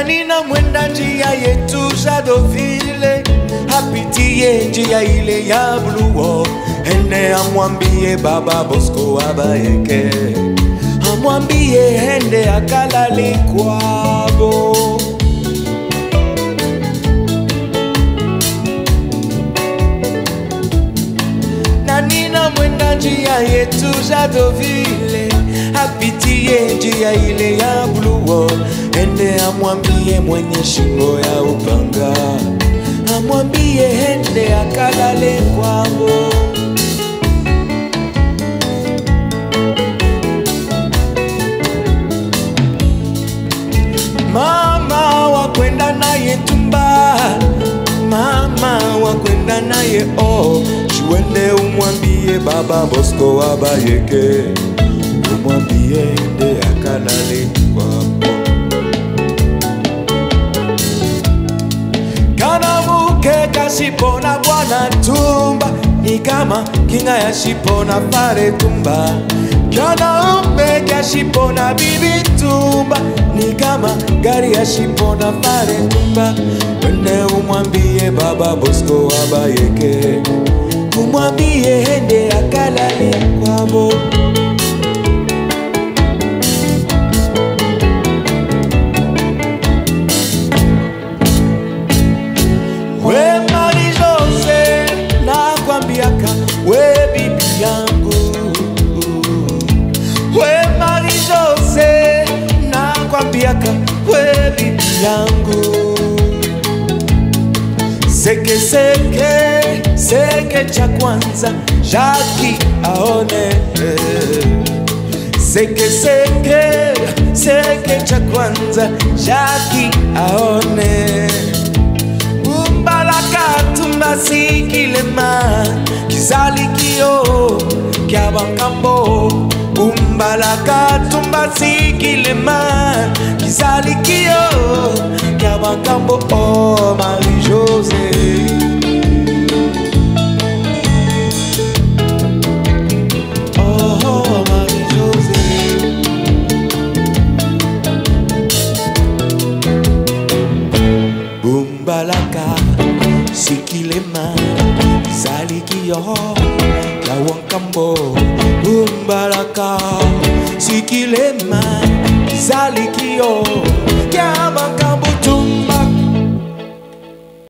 na nina mwenda njia yetu Shadowville, apitie njia ile ya Blue Wall, ende amwambie Baba Bosco abayeke, amwambie ende akalale kwabo. na nina mwenda njia yetu Shadowville, apitie njia ile ya Blue Wall, ende amwambie mwenye shingo ya upanga, amwambie ende akalale kwabo. Mama wakwenda naye tumba, mama wakwenda naye oh, chuende umwambie baba Bosco abayeke, umwambie ende akalale kwako. kana muke kashipona bwana tumba ni kama kinga ya shipona fare tumba kana umbe kashipona bibi tumba ni kama gari ya shipona fare tumba wende umwambie baba Bosco abayeke umwambie ende akalale kwabo We Mari Jose, nakwambiaka we bibi yangu. We Mari Jose, nakwambiaka we bibi yangu. Seke seke seke cha kwanza Jackie aone Seke seke seke cha kwanza Jackie aone umbalaka tumbasikilema kizalikio kya bakambo umbalaka tumbasikilema kizalikio kya bakambo oh Marie José Oh, Marie José Bumbalaka sikilema zalikio ya wankambo Bumbalaka sikilema zalikio